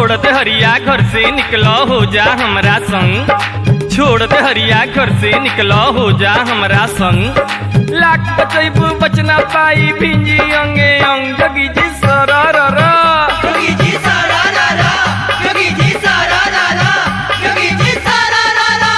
छोड़ दे हरिया घर से निकलो हो जा हमरा संग छोड़ दे हरिया घर से निकलो हो जा हमरा संग लाख बचैबू बचना पाई भिंजी अंगे अंग जगी जी सरर योगी जी सारा रारा योगी जी सारा रारा योगी जी सारा रारा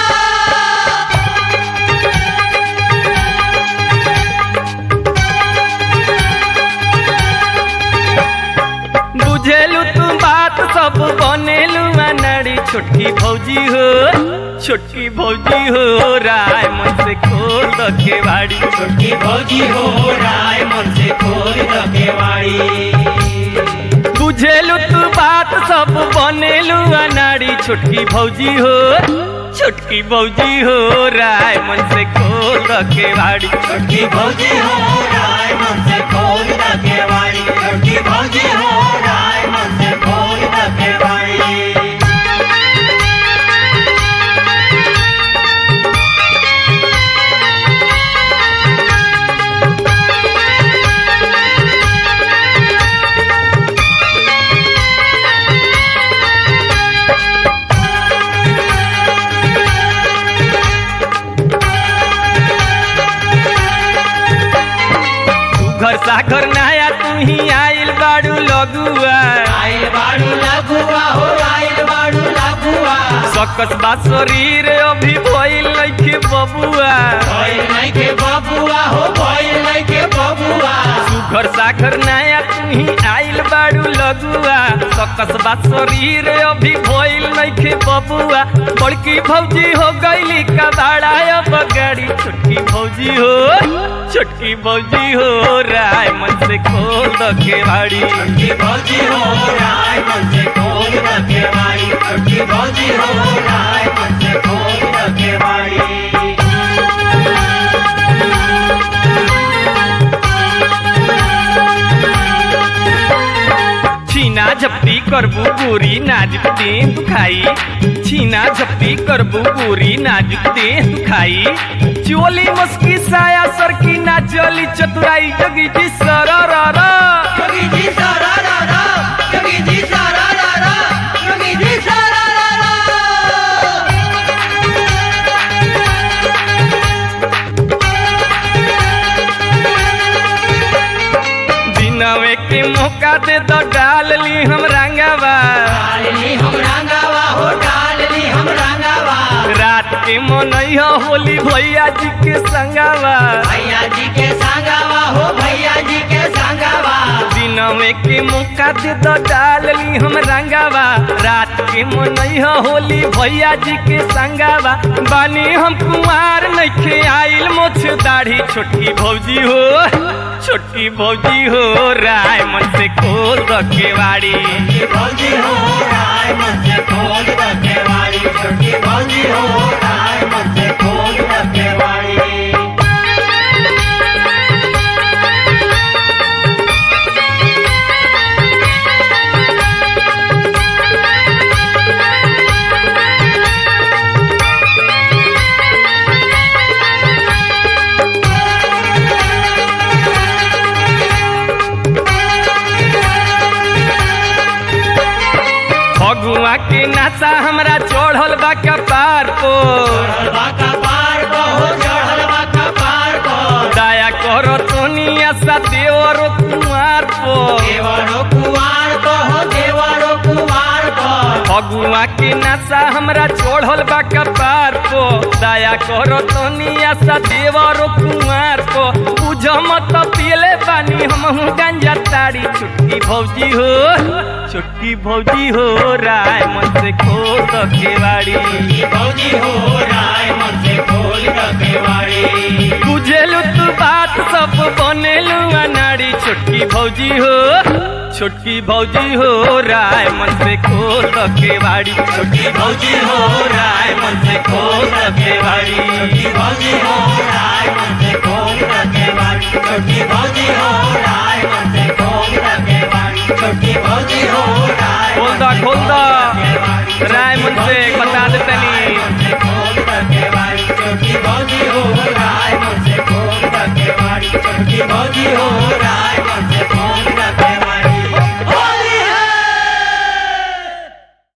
बुझेलू तू बात सब बनेलू अनाड़ी छोटकी भौजी हो छोटकी भौजी हो राय मन से खोल द केवाड़ी छोटी भौजी हो राय मन से खोल द केवाड़ी बुझेलू तू बात सब बनेलू अनाड़ी छोटकी भौजी हो छोटकी भौजी हो राय मन से खोल द केवाड़ी छोटी भौजी हो राय मन से खोल द केवाड़ी छोटी भौजी हो राय मन से खोल द केवाड़ी तू घर सागर नया तू ही आइल बाड़ू लगुआ आइल बाड़ू लगुआ हो आइल बाड़ू लगुआ सकस बा शरीर अभी भइल नइखे बबुआ भइल नहीं के बबुआ हो भइल नहीं के बबुआ घर सागर नया तू ही आइल बाड़ू लगुआ सकस बा शरीर अभी भइल नइखे बबुआ बड़की भौजी हो गईली कबाड़ा अब गाड़ी छोटकी भौजी हो छोटकी भौजी हो राय मन से खोल द केवाड़ी छोटी भौजी हो राय मन से खोल द केवाड़ी छोटी भौजी हो राय मन से खोल द केवाड़ी छीना झपटी करबू पूरी नाजुक दे दुखाई छीना झपटी करबू पूरी नाजुक दे दुखाई चोली मुस्की साया सरकी ना चली चतुराई जगी जी सरर योगी जी सारा रारा योगी जी सारा रारा योगी जी सारा रारा दिनवे के मौका दे दो डाल ली हम रंगवा डालनी हम रंगावा हो डालनी हम रंगावा रात के मनैया होली भैया जी के संगवा भैया जी के संगावा हो भैया जी के संगावा दिनवे के मौका दे दो डाल ली हम रंगावा रात के मनैया होली भैया जी के संगावा बानी हम कुमार नइखे आइल मोछ दाढ़ी छोटकी भौजी हो छोटकी भौजी हो राय मन से खोल द केवाड़ी छोटी भौजी हो राय मन से खोल द केवाड़ी छोटी भौजी हो राय मन से खोल द केवाड़ी फगुआ के नासा हमरा चढ़ल बा कपार को चढ़लबा कपार को हो चढ़लबा कपार को दया करो तोनिया सा देवरो कुमार को देवरो कुमार को हो देवरो कुमार को फगुआ के नशा हमरा चढ़ल बा कपार को दया करो तनिया सा देवरो कुमार को बुझ मत पियले बानी हमहू गंजा ताड़ी छुटकी भौजी हो छुटकी भौजी हो राय मन से खोल द केवाड़ी छोटी भौजी हो राय मन से खोल द केवाड़ी बुझेलू तू बात सब बनेलू अनाड़ी छोटकी भौजी हो छोटकी भौजी हो राय मन से खोल द केवाड़ी छोटी भौजी हो राय मन से खोल द केवाड़ी छोटी भौजी हो राय मन से खोल द केवाड़ी छोटी भौजी हो राय मन से खोल द केवाड़ी छोटी भौजी हो राय खोल मन द से खोल खोल द द केवाड़ी राय